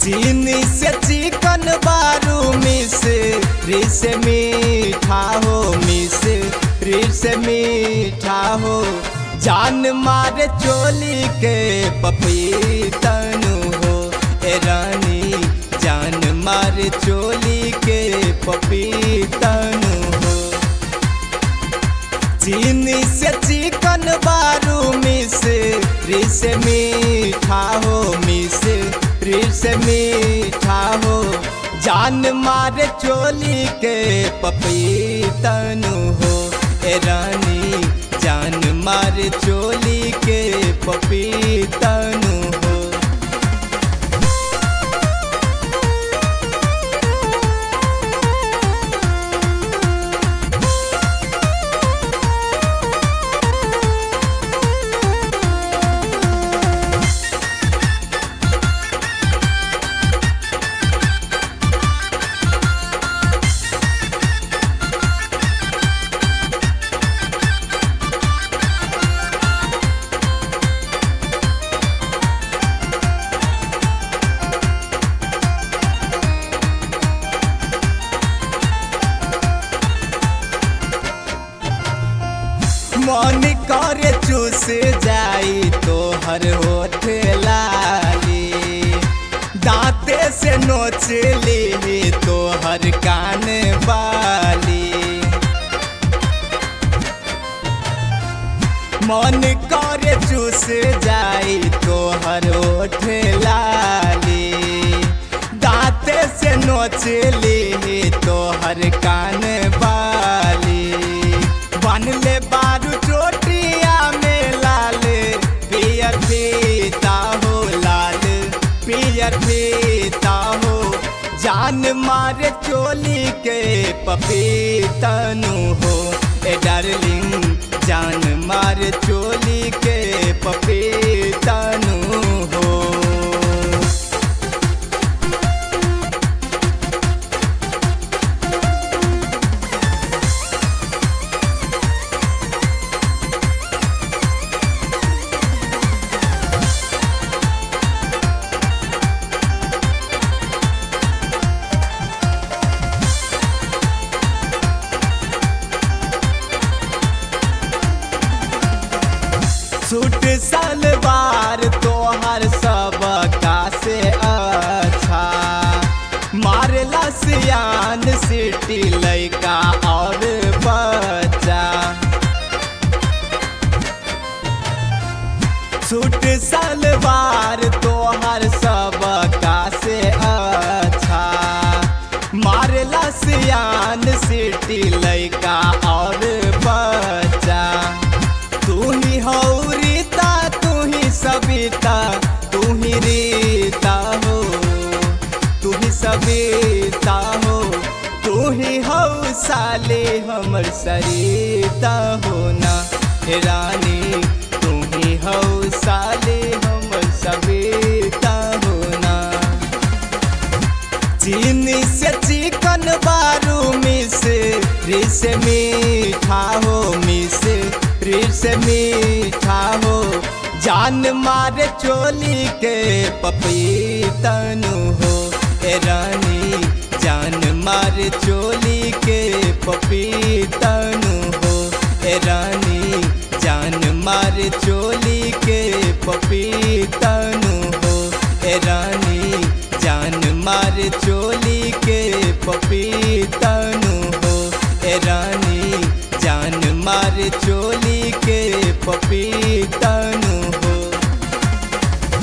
चीनी से चिकन बारू मिस रिस मीठा हो मिस रिस मीठा हो जान मारे चोली के पपीतनु हो ए रानी जान मारे चोली के पपीतनु हो चीनी से चिकन बारू मिस रिस मीठा हो मिस रिस मीठा हो जान मारे चोली के पपीतनु हो ए रानी जान मारे चोली के पपीतनु हो मन करे चूस जाई तो हर होठ लाली दांते से नोच ली तो हर कान बाली मन करे चूस जाई तो हर होठ लाली दांते से नोच ली तो हर कान बाली बन ले बारू चोटिया में लाल पियर पीता हो लाल पियर पीता हो जान मारे चोली के पपीतनु हो ए डार्लिंग जान मारे चोली के पपीतनु हो सूट सलवार तोहर सब का से अच्छा मारला सियान सिटी लैका और बच्चा सूट सलवार तोहर सब का से अच्छा मारला सियान सिटी लैका और बच्चा तू ही हो रीता तू ही सविता तू ही रीता हो तू ही सविता हो तू ही हो साले हमर सरिता हो ना हे रानी तू ही हो साले हमर सविता हो ना चीनी से चिकन बारू मिस रिस मीठा हो मिस रिस मीठा हो जान मारे चोली के पपीतनु हो ए रानी जान मारे चोली के पपीतनु हो ए रानी जान मारे चोली के पपीतनु हो ए रानी जान मारे चोली